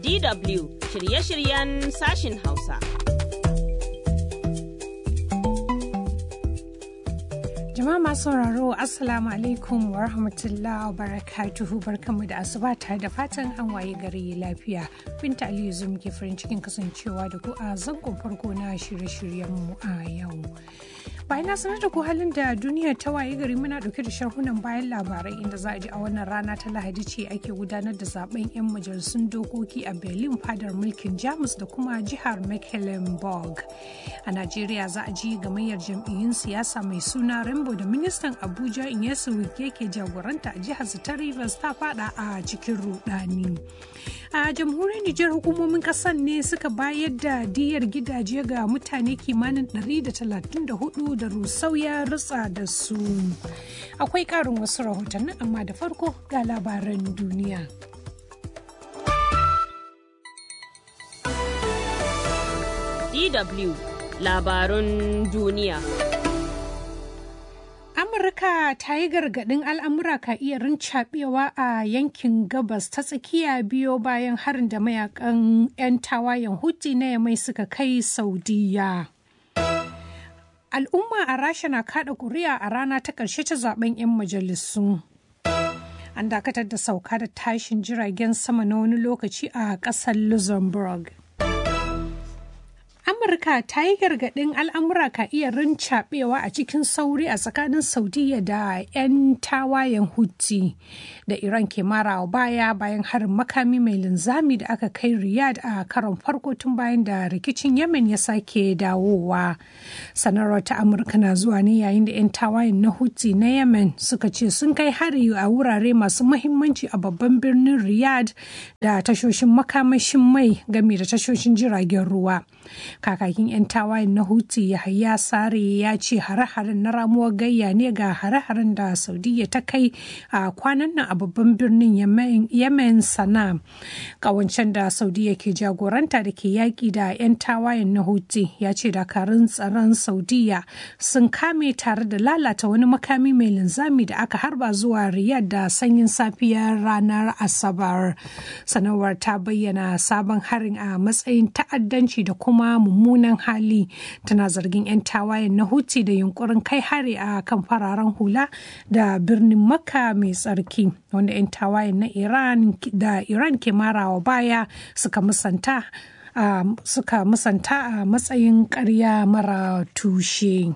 DW shirye-shiryen sashin Hausa. Jama'a masu sauraro Assalamu alaikum wa rahmatullahi wa barakatuhu barkanmu da asuba tare da fatan an waye gari lafiya. Binta Aliyu zum ke farin cikin kasancewa da ku a zangon farko na shirye-shiryenmu a yau. bayan na sanar da ku halin da duniya ta waye gari muna dauke da sharhunan bayan labarai inda za a ji a wannan rana ta lahadi ce ake gudanar da zaben 'yan majalisun dokoki a berlin fadar mulkin jamus da kuma jihar mecklenburg a najeriya za a ji gamayyar jam'iyyun siyasa mai suna rainbow da ministan abuja inyesu wike ke jagoranta a jihar ta rivers ta fada a cikin rudani a jamhuriyar nijar hukumomin kasar ne suka bayar da diyar gidaje ga mutane kimanin 134 da rusau ya rutsa da su akwai karin wasu rahotannin amma da farko ga labaran duniya DW labarun duniya. Amurka ta yi gargaɗin al'amura ka iya rincaɓewa a yankin gabas ta tsakiya biyo bayan harin da mayakan 'yan tawayen Houthi na yamai suka kai Saudiya. Al'umma a Rasha na kada kuri'a a rana ta ƙarshe ta zaben 'yan majalisu. An dakatar da sauka da tashin jiragen sama na wani lokaci a ƙasar Luxembourg. Amurka ta yi gargaɗin al'amura ka iya rincaɓewa a cikin sauri a tsakanin Saudiya da 'yan tawayen Houthi da Iran ke marawa baya bayan harin makami mai linzami da aka kai Riyadh a karon farko tun bayan da rikicin Yemen ya sake dawowa. Sanarwar ta Amurka na zuwa ne yayin da 'yan tawayen na Houthi na Yemen suka ce sun kai hari a wurare masu mahimmanci a babban birnin Riyadh da tashoshin makamashin mai game da tashoshin jiragen ruwa. kakakin 'yan tawayen na huti yahaya sare ya ce hare-haren na ramuwar gayya ne ga hare-haren da saudiya ta kai a kwanan nan a babban birnin yemen sana kawancen da saudiya ke jagoranta da ke yaƙi da 'yan tawayen na huti ya ce dakarun tsaron saudiya sun kame tare da lalata wani makami mai linzami da aka harba zuwa riyadh da sanyin safiyar ranar asabar sanarwar ta bayyana sabon harin a matsayin ta'addanci da kuma mummunan hali tana zargin 'yan tawayen na huti da yunkurin kai hari a kan fararen hula da birnin makka mai tsarki wanda 'yan tawayen na iran da iran ke marawa baya suka musanta uh, suka musanta a matsayin karya mara tushe.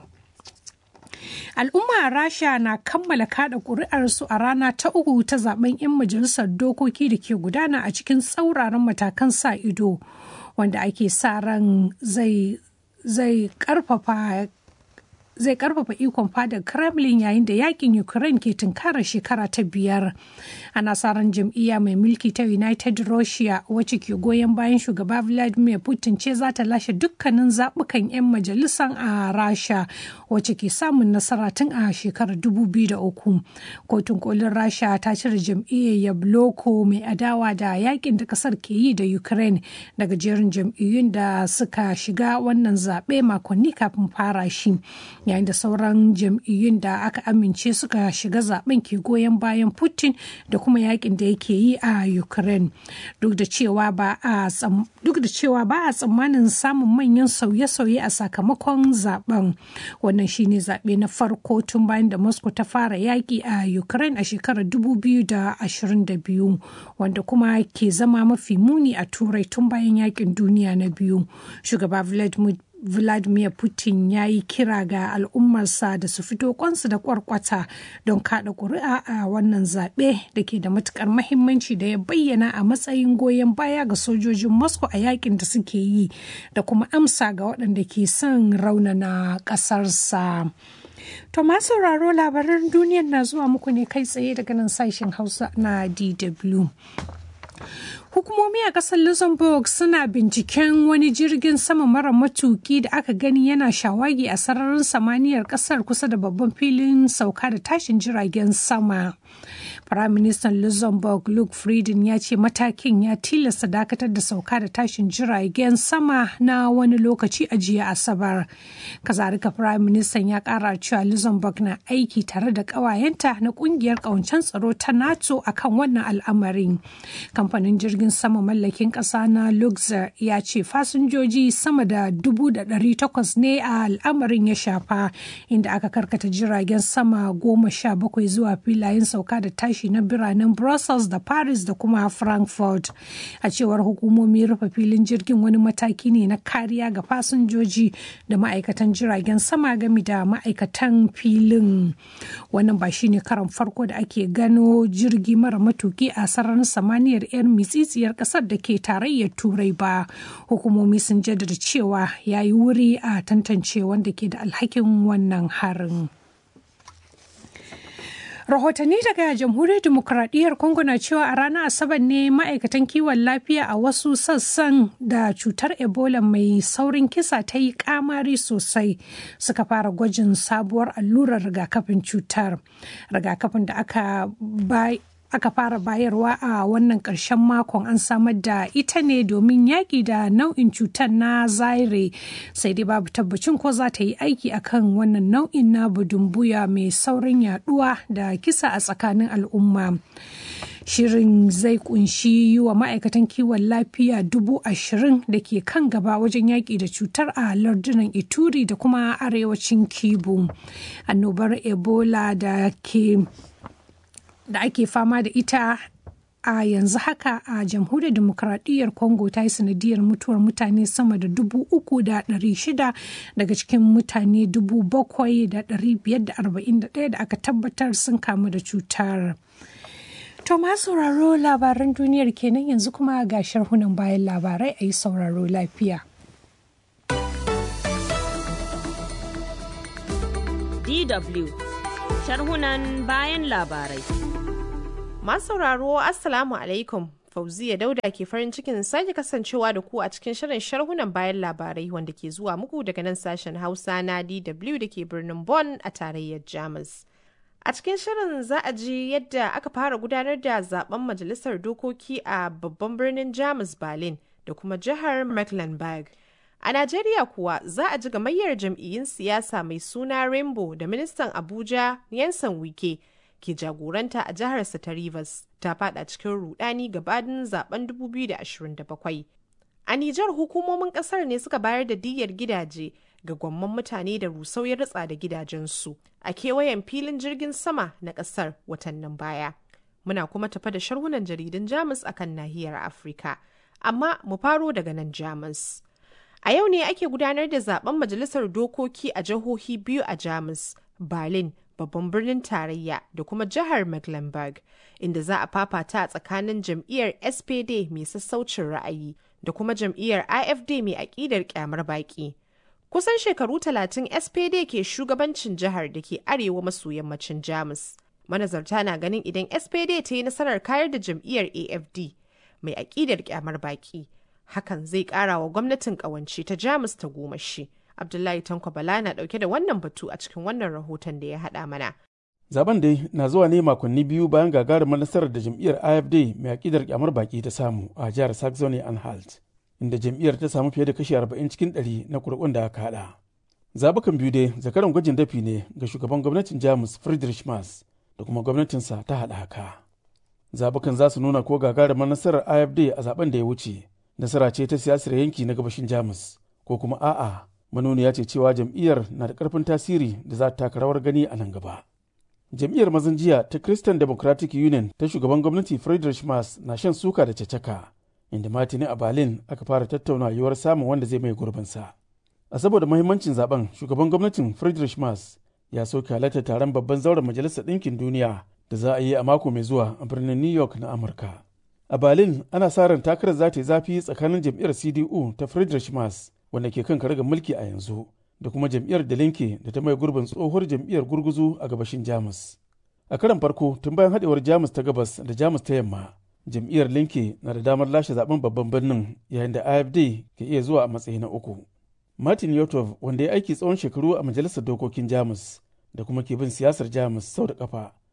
al'umma a rasha na kammala kada kuri'arsu a rana ta uku ta zaben 'yan majalisar dokoki da ke gudana a cikin tsauraran matakan sa ido wanda ake sa ran zai zai karfafa zai karfafa ikon fadar kremlin yayin da yakin ukraine ke tunkarar shekara ta biyar ana sa ran jam'iyya mai mulki ta united russia wacce ke goyon bayan shugaba vladimir putin ce za ta lashe dukkanin zaɓukan 'yan majalisan a rasha wacce ke samun nasara tun a shekarar 2003 kotun kolin rasha ta cire jam'iyyar yabloko mai adawa da yakin da kasar ke yi da ukraine daga jerin jam'iyyun da suka shiga wannan zaɓe makonni kafin fara shi yayin da sauran jam'iyyun da aka amince suka shiga zaben ke goyon bayan putin da kuma yakin da yake yi a ukraine duk da cewa ba a tsammanin samun manyan sauye-sauye a sakamakon zaben wannan shine zaɓe na farko tun bayan da moscow ta fara yaƙi a ukraine a shekarar 2022 wanda kuma ke zama mafi muni a turai tun bayan yakin duniya na biyu shugaba vladimir Vladimir Putin ya yi kira ga al'ummarsa da su fito kwansu da kwarkwata don kada ƙuri'a a wannan zaɓe da ke da matukar mahimmanci da ya bayyana a matsayin goyon baya ga sojojin Moscow a yakin da suke yi da kuma amsa ga waɗanda ke son raunana ƙasarsa. To masu sauraro labaran duniyar na zuwa muku ne kai tsaye daga nan sashen Hausa na DW. Hukumomi a ƙasar Luxembourg suna binciken wani jirgin sama mara matuki da aka gani yana shawagi a sararin samaniyar ƙasar kusa da babban filin sauka da tashin jiragen sama. Firaministan Luxembourg Luke Frieden ya ce matakin ya tilasta dakatar da sauka da tashin jiragen sama na wani lokaci a jiya Asabar. Kazarika Firaministan ya kara cewa Luxembourg na aiki tare da ƙawayenta na ƙungiyar ƙawancen tsaro ta NATO akan wannan al'amarin. Kamfanin jirgin sama mallakin ƙasa na Luxor ya ce fasinjoji sama da dubu da ɗari takwas ne a al'amarin ya shafa inda aka karkata jiragen sama goma sha bakwai zuwa filayen sauka da tashi na biranen Brussels da Paris da kuma Frankfurt. A cewar hukumomi rufe filin jirgin wani mataki ne na kariya ga fasinjoji da ma'aikatan jiragen sama gami da ma'aikatan filin. Wannan ba shine karan farko da ake gano jirgi mara matuki a sararin samaniyar 'yar mitsitsiyar kasar da ke tarayyar turai ba. Hukumomi sun jaddada cewa ya yi wuri a tantance wanda ke da alhakin wannan harin. rahotanni daga jamhuriyar demokuraɗiyyar congo na cewa a ranar asabar ne ma'aikatan kiwon lafiya a wasu sassan da cutar ebola mai saurin kisa ta yi kamari sosai suka fara gwajin sabuwar allurar rigakafin cutar rigakafin da aka bai aka fara bayarwa a wannan ƙarshen makon an samar da ita ne domin yaƙi da nau'in cutar na zaire sai dai babu tabbacin ko za ta yi aiki akan wannan nau'in na budumbuya mai saurin yaduwa da kisa a tsakanin al'umma shirin zai kunshi yi wa ma'aikatan kiwon lafiya dubu ashirin da ke kan gaba wajen yaƙi da cutar a lardunan ituri da kuma arewacin kibu annobar ebola da ke da ake fama da ita a yanzu haka a jamhuriyar demokradiyyar congo ta yi sanadiyar mutuwar mutane sama da dubu uku da ɗari shida daga cikin mutane dubu bakwai da ɗari biyar da arba'in da ɗaya da aka tabbatar sun kamu da cutar to ma sauraro labaran duniyar kenan yanzu kuma ga sharhunan bayan labarai a yi sauraro lafiya DW sharhunan bayan labarai Masu sauraro Assalamu alaikum. Fauziya Dauda ke farin cikin sake kasancewa da ku a cikin shirin sharhunan bayan labarai wanda ke zuwa muku daga nan sashen Hausa na DW da ke birnin Bonn a tarayyar Jamus. A cikin shirin za a ji yadda aka fara gudanar da zaben majalisar dokoki a babban birnin Jamus Berlin da kuma jihar Mecklenburg. A Najeriya kuwa za a ji gamayyar jam'iyyun siyasa mai suna Rainbow da ministan Abuja Yansan Wike ke jagoranta a jiharsa ta Rivers ta fada cikin rudani gabanin zaben 2027. A Nijar hukumomin kasar ne suka bayar da diyyar gidaje ga gwamman mutane da rusau ya ritsa da gidajensu a kewayen filin jirgin sama na kasar watannin baya. Muna kuma tafa da sharhunan jaridun Jamus akan nahiyar Afirka. Amma mu faro daga nan Jamus. A yau ne ake gudanar da zaben majalisar dokoki a jihohi biyu a Jamus, Berlin babban birnin tarayya da kuma jihar Mecklenburg, inda za a fafata a tsakanin jam'iyyar SPD mai sassaucin ra'ayi da kuma jam'iyyar AFD mai aƙidar kyamar baƙi. Kusan shekaru talatin SPD ke shugabancin jihar da ke arewa maso yammacin Jamus. Manazarta na ganin idan SPD ta yi nasarar kayar da jam'iyyar AFD mai aƙidar kyamar baƙi, hakan zai ƙara wa gwamnatin ƙawance ta Jamus ta goma shi. Abdullahi Tanko Bala na dauke da wannan batu a cikin wannan rahoton da ya haɗa mana. Zaben dai na zuwa ne makonni biyu bayan gagarumar nasarar da jam'iyyar AFD mai akidar kyamar baki ta samu a jihar Saxony Anhalt, inda jam'iyyar ta samu fiye da kashi 40 cikin 100 na kurkun da aka haɗa. Zabukan biyu dai zakaran gwajin dafi ne ga shugaban gwamnatin Jamus Friedrich Merz da kuma gwamnatinsa ta haɗaka. Zabukan za su nuna ko gagarumar nasarar AFD a zaben da ya wuce, nasara ce ta siyasar yanki na gabashin Jamus, ko kuma a'a manuniya ce cewa jam'iyyar na da ƙarfin tasiri da za ta taka rawar gani a nan gaba. Jam'iyyar mazan jiya ta Christian Democratic Union ta shugaban gwamnati Friedrich Merz na shan suka da cacaka, inda matini a Berlin aka fara tattauna yiwuwar samun wanda zai mai gurbinsa. A saboda mahimmancin zaben shugaban gwamnatin Friedrich Merz ya soke halartar taron babban zauren majalisar ɗinkin duniya da za a yi a mako mai zuwa a birnin New York na Amurka. A Berlin ana sa ran takarar za ta yi zafi tsakanin jam'iyyar CDU ta Friedrich Merz wanda ke kan karagar mulki a yanzu da kuma jam'iyyar da linke da ta mai gurbin tsohuwar jam'iyyar gurguzu a gabashin jamus a karan farko tun bayan haɗewar jamus ta gabas da jamus ta yamma jam'iyyar linke na da damar lashe zaben babban birnin yayin da afd ke iya zuwa a matsayi na uku martin yotov wanda ya aiki tsawon shekaru a majalisar dokokin jamus da kuma ke bin siyasar jamus sau da kafa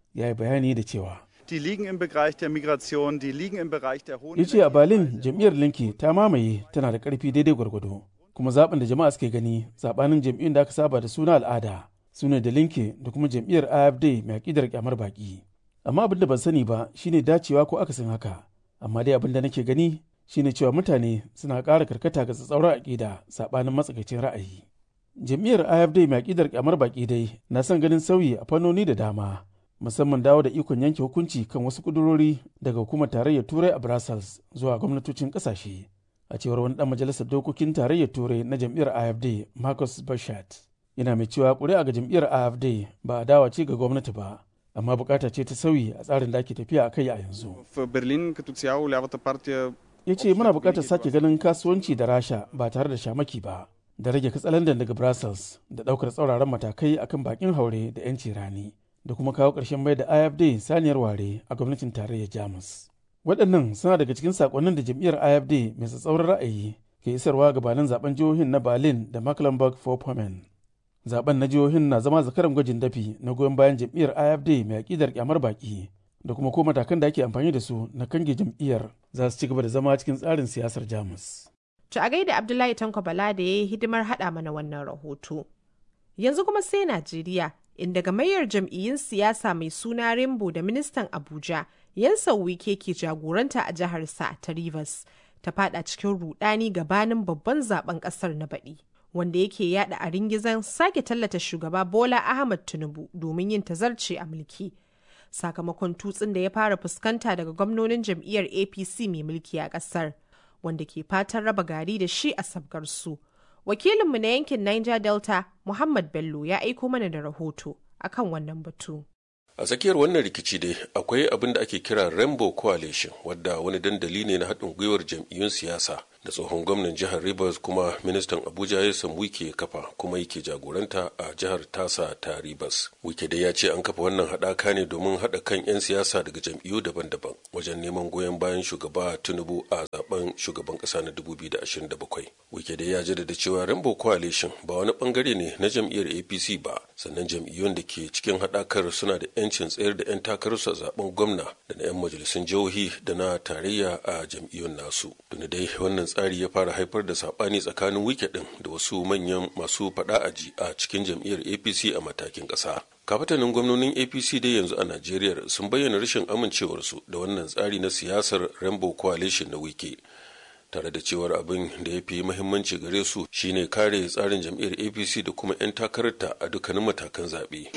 ya yi bayani da cewa Die liegen im Bereich der Migration, die liegen im Bereich der hohen ya ce a berlin jam'iyyar linke ta mamaye tana da karfi daidai gwargwado kuma zaben da jama'a suke gani sabanin jam'iyyun da aka saba da suna al'ada su ne da linke da kuma jam'iyyar afd mai aƙidar kyamar baki amma abin da ban sani ba shine dacewa ko akasin haka amma dai abin da nake gani shine cewa mutane suna ƙara karkata ga tsatsauran aƙida sabanin matsakaicin ra'ayi jam'iyyar afd mai aƙidar kyamar baki dai na son ganin sauyi a fannoni da dama musamman dawo da ikon yanke hukunci kan wasu kudurori daga hukumar tarayyar turai a brussels zuwa gwamnatocin kasashe a cewar wani dan majalisar dokokin tarayyar turai na jam'iyyar afd marcus bashat yana mai cewa ƙuri'a ga jam'iyyar afd ba a dawa ce ga gwamnati ba amma bukata ce ta sauyi a tsarin da ake tafiya a kai a yanzu В Берлин като цяло лявата партия ya ce muna bukatar sake ganin kasuwanci da rasha ba tare da shamaki ba da rage katsalandan daga brussels da ɗaukar tsauraran matakai akan bakin haure da 'yanci rani da kuma kawo ƙarshen mai da AFD saniyar ware a gwamnatin tarayyar Jamus. Waɗannan suna daga cikin saƙonnin da jam'iyyar AFD mai tsatsauran ra'ayi ke isarwa gabanin zaben jihohin na Berlin da Mecklenburg-Vorpommern. Zaben na jihohin na zama zakaran gwajin dafi na goyon bayan jam'iyyar AFD mai aƙidar kyamar baƙi da kuma ko matakan da ake amfani da su na kange jam'iyyar za su ci gaba da zama cikin tsarin siyasar Jamus. To a gaida Abdullahi Tanko Bala da ya yi hidimar haɗa mana wannan rahoto. Yanzu kuma sai Najeriya inda gamayyar jam'iyyun siyasa mai suna Rainbow da ministan Abuja Yansa Wike ke jagoranta a jihar sa ta Rivers ta fada cikin rudani gabanin babban zaben kasar na baɗi wanda yake yada a ringizan sake tallata shugaba Bola Ahmad Tinubu domin yin tazarce a mulki. Sakamakon tutsin da ya fara fuskanta daga gwamnonin jam'iyyar APC mai mulki a kasar wanda ke fatan raba gari da shi a sabgar su. wakilinmu na yankin Niger Delta Muhammad Bello ya aiko mana da rahoto akan wannan batu. a tsakiyar wannan rikici dai akwai abin da ake kira rainbow coalition wadda wani dandali ne na haɗin gwiwar jam'iyyun siyasa da tsohon gwamnan jihar rivers kuma ministan abuja ya san wike kafa kuma yake jagoranta a jihar tasa ta rivers wike dai ya ce an kafa wannan haɗaka ne domin haɗa kan 'yan siyasa daga jam'iyyu daban-daban wajen neman goyon bayan shugaba tinubu a zaben shugaban ƙasa na 2027 wike dai ya jaddada cewa rainbow coalition ba wani bangare ne na jam'iyyar apc ba sannan jam'iyyun da ke cikin haɗakar suna da 'yancin tsayar da 'yan takararsu a zaben gwamna da na 'yan majalisun jihohi da na tarayya a jam'iyyun nasu tuni dai wannan tsari ya fara haifar da sabani tsakanin wike din da wasu manyan masu faɗa aji a cikin jam'iyyar apc a matakin ƙasa kafatanin gwamnonin apc dai yanzu a najeriya sun bayyana rashin amincewarsu da wannan tsari na siyasar rainbow coalition na wike tare da cewar abin da ya fi muhimmanci gare su shine kare tsarin jam'iyyar apc da kuma 'yan takararta a dukkanin matakan zaɓe.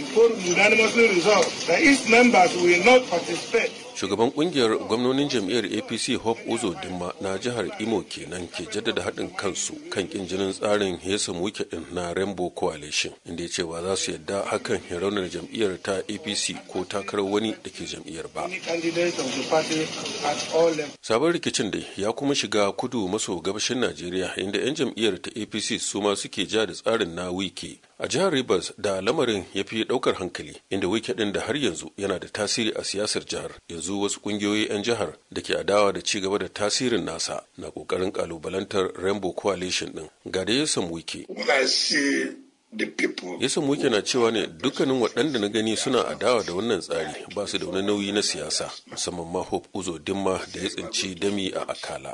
shugaban kungiyar gwamnonin jam'iyyar apc hope uzo dimma na jihar imo kenan ke jaddada haɗin kansu kan kin jinin tsarin hesa muke din na rainbow coalition inda ya ce ba za su yadda hakan ya raunar jam'iyyar ta apc ko takarar wani da ke jam'iyyar ba sabon rikicin dai ya kuma shiga kudu maso gabashin najeriya inda 'yan jam'iyyar ta apc su ma suke ja da tsarin na wike a jihar rivers da lamarin ya fi daukar hankali inda wike din da har yanzu yana da tasiri a siyasar jihar yanzu wasu kungiyoyi 'yan jihar da ke adawa da ci gaba da tasirin nasa na kokarin kalubalantar rainbow coalition din ga da yasan wike yasan wike na cewa ne dukkanin waɗanda na gani suna adawa da wannan tsari ba su da wani nauyi na siyasa musamman ma hope uzo dimma da ya tsinci dami a akala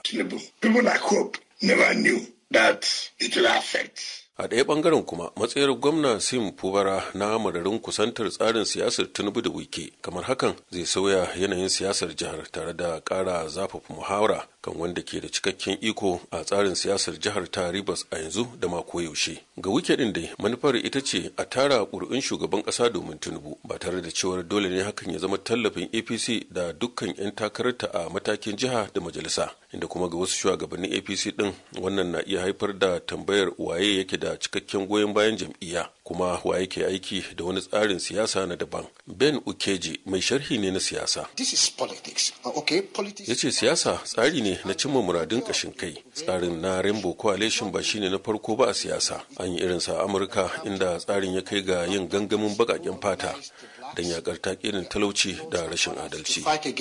a ɗaya ɓangaren kuma matsayar gwamna sim fubara na madarin kusantar tsarin siyasar tinubu da wike kamar hakan zai sauya yanayin siyasar jihar tare da ƙara zafafa muhawara kan wanda ke da cikakken iko a tsarin siyasar jihar ta ribas a yanzu da ma koyaushe ga wike ɗin dai manufar ita ce a tara ƙuri'un shugaban ƙasa domin tinubu ba tare da cewar dole ne hakan ya zama tallafin apc da dukkan 'yan takararta a matakin jiha da majalisa inda kuma ga wasu shugabannin apc ɗin wannan na iya haifar da tambayar waye yake da da cikakken goyon bayan jam'iyya kuma wa yake aiki da wani tsarin siyasa na daban ben ukeji mai sharhi ne na siyasa ya ce siyasa tsari ne na cimma muradun kashin kai tsarin na rainbow coalition ba shine na farko ba a siyasa an yi irinsa a amurka inda tsarin ya kai ga yin gangamin bakaken fata don yakar takirin talauci da rashin adalci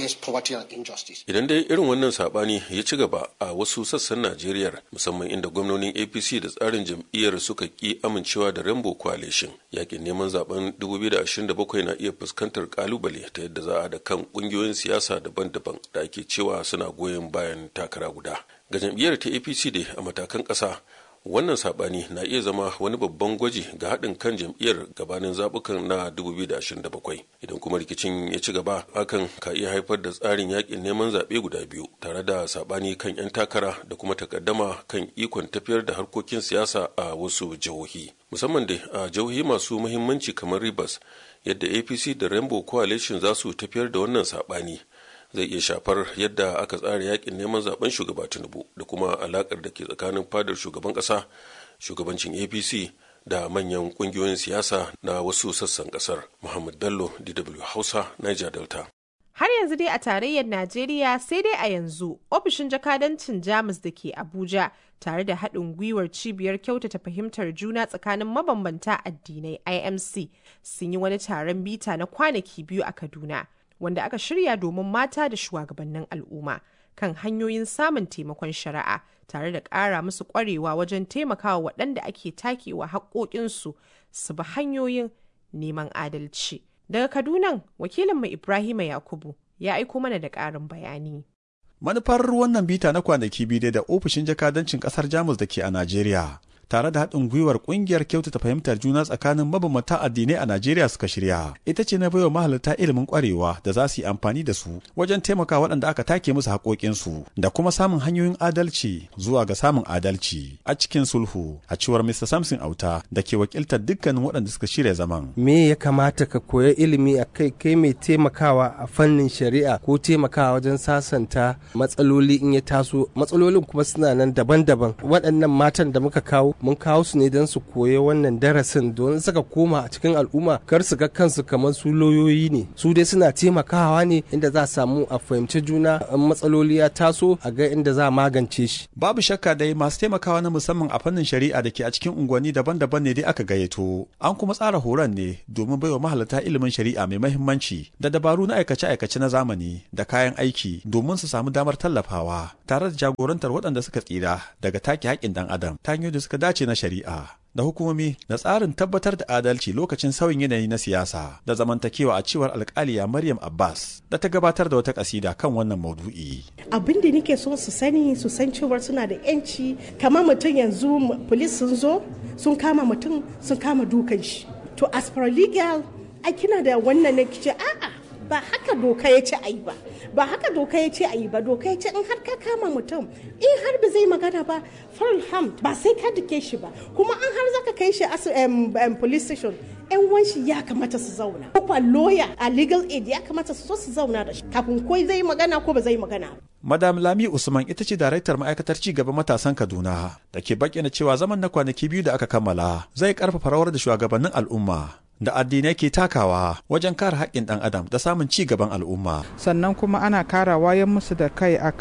idan dai irin wannan sabani ya ci gaba a wasu sassan najeriya musamman inda gwamnonin apc da tsarin jam'iyyar suka ki amincewa da rainbow coalition yakin neman zaben 2027 na iya fuskantar kalubale ta yadda za a da kan kungiyoyin siyasa daban-daban da ake cewa suna goyon bayan takara guda ga jam'iyyar ta apc dai a matakan ƙasa wannan sabani na iya zama wani babban gwaji ga haɗin kan jam'iyyar gabanin zaɓukan na 2027 idan kuma rikicin ya ci gaba hakan ka iya haifar da tsarin yakin neman zaɓe guda biyu tare da sabani kan 'yan takara da kuma takaddama kan ikon tafiyar da harkokin siyasa a wasu jihohi musamman da a jihohi masu muhimmanci kamar rivers yadda apc da rainbow coalition za su tafiyar da wannan sabani zai iya shafar yadda aka tsara yakin neman zaben shugaba tinubu da kuma alakar da ke tsakanin fadar shugaban kasa shugabancin apc da manyan kungiyoyin siyasa na wasu sassan kasar muhammad bello dw hausa niger delta Har yanzu dai a tarayyar Najeriya sai dai a yanzu ofishin jakadancin Jamus da ke Abuja tare da haɗin gwiwar cibiyar kyautata fahimtar juna tsakanin mabambanta addinai IMC sun yi wani taron bita na kwanaki biyu a Kaduna. wanda aka shirya domin mata da shugabannin al'umma kan hanyoyin samun taimakon shari'a tare da ƙara musu ƙwarewa wajen taimakawa waɗanda ake takewa haƙoƙinsu su bi hanyoyin neman adalci. Daga Kaduna, wakilinmu Ibrahima Yakubu ya aiko mana da ƙarin bayani. Manufar wannan bita na kwanaki biyu da ofishin jakadancin ƙasar Jamus da ke a Najeriya tare da haɗin gwiwar ƙungiyar kyautata fahimtar juna tsakanin mabambanta addinai a Najeriya suka shirya. Ita ce na baiwa mahalarta ilimin ƙwarewa da za su yi amfani da su wajen taimaka waɗanda aka take musu haƙoƙinsu da kuma samun hanyoyin adalci zuwa ga samun adalci a cikin sulhu a cewar Mr. Samson Auta da ke wakiltar dukkanin waɗanda suka shirya zaman. Me ya kamata ka koya ilimi a kai kai mai taimakawa a fannin shari'a ko taimakawa wajen sasanta matsaloli in ya taso matsalolin kuma suna nan daban-daban waɗannan matan da muka kawo mun kawo su ne don su koya wannan darasin don suka koma a cikin al'umma kar su ga kansu kamar su lauyoyi ne su dai suna taimakawa ne inda za a samu a fahimci juna in matsaloli ya taso a ga inda za a magance shi babu shakka dai masu taimakawa na musamman a fannin shari'a da ke a cikin unguwanni daban-daban ne dai aka gayyato an kuma tsara horon ne domin baiwa mahalarta ilimin shari'a mai mahimmanci da dabaru na aikace-aikace na zamani da kayan aiki domin su samu damar tallafawa tare da jagorantar waɗanda suka tsira daga take haƙƙin ɗan adam ta hanyoyi da suka dace na shari'a da hukumomi da tsarin tabbatar da adalci lokacin sauyin yanayi na siyasa da zamantakewa a cewar alkaliya Maryam Abbas da ta gabatar da wata kasida kan wannan maudu'i. Abin da nake so su sani su san cewar suna da yanci kamar mutum yanzu polis sun zo sun kama mutum sun kama dukan shi. To as per legal ai kina da wannan ne kice a'a ba haka doka ya ce ayi ba ba haka doka ya ce ayi ba doka ya ce in har ka kama mutum in har ba zai magana ba farham ba sai ka dake shi ba kuma an har zaka kai shi police station yan wanshi ya kamata su zauna ko lawyer a legal aid ya kamata su so su zauna da shi kafin ko zai magana ko ba zai magana Madam Lami Usman ita ce daraktar ma'aikatar ci gaban matasan Kaduna da ke bayyana cewa zaman na kwanaki biyu da aka kammala zai karfafa rawar da shugabannin al'umma da addinai ke takawa wajen kare haƙƙin ɗan adam da samun ci gaban al'umma. Sannan kuma ana kara wayan musu da kai a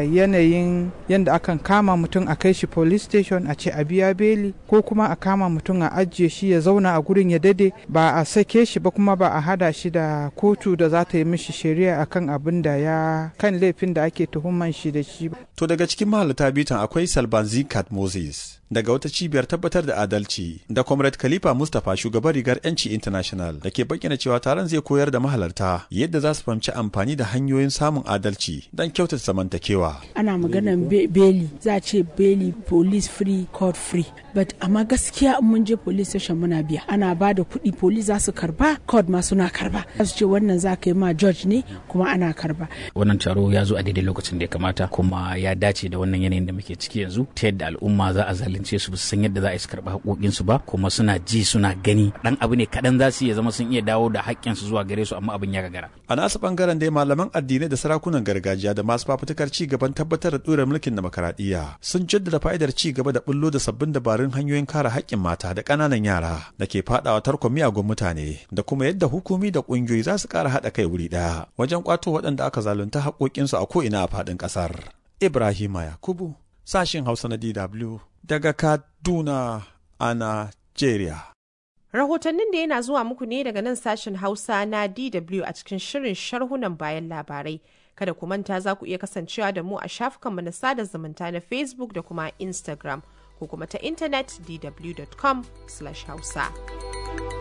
yanayin yadda akan kama mutum a kai shi police station a ce a biya beli ko kuma a kama mutum a ajiye shi ya zauna a gurin ya dade ba a sake shi ba kuma ba a hada shi da kotu da za ta yi mishi shari'a akan abin da ya kan laifin da ake tuhuman shi da shi. To daga cikin mahalarta bitan akwai Salban Zikat Moses daga wata cibiyar tabbatar da adalci da Comrade Khalifa Mustapha shugaban rigar 'yanci International da ke bayyana cewa taron zai koyar da mahalarta yadda za su fahimci amfani da hanyoyin samun adalci don kyautata zamantakewa. Ana maganan beli za a ce beli police free court free but amma gaskiya in mun je police station muna biya ana ba da kuɗi police za su karba court ma suna karba za su ce wannan za ka yi ma judge ne kuma ana karba. Wannan taro ya zo a daidai lokacin da ya kamata kuma ya dace da wannan yanayin da muke ciki yanzu ta yadda al'umma za a zalunce su san yadda za a yi su karɓi haƙoƙinsu ba kuma suna ji suna gani ɗan abu ne kaɗan za su iya zama sun iya dawo da haƙƙinsu zuwa gare su amma abin ya gagara. A nasu ɓangaren dai malaman addinai da sarakunan gargajiya da masu fafutukar ci gaban tabbatar da ɗora mulkin demokaradiyya sun jaddada fa'idar ci gaba da bullo da sabbin dabarun hanyoyin kare haƙƙin mata da ƙananan yara da ke faɗawa tarkon miyagun mutane da kuma yadda hukumi da ƙungiyoyi za su ƙara haɗa kai wuri ɗaya wajen ƙwato waɗanda aka zalunta haƙoƙinsu a ko'ina a faɗin ƙasar. Ibrahima Yakubu, sashin Hausa na DW daga Kaduna a Najeriya. Rahotannin da yana zuwa muku ne daga nan sashen Hausa na DW a cikin shirin sharhunan bayan labarai. Kada ku manta za ku iya kasancewa da mu a shafukanmu na sada zumunta na Facebook da kuma Instagram ko kuma ta intanet dw.com/hausa.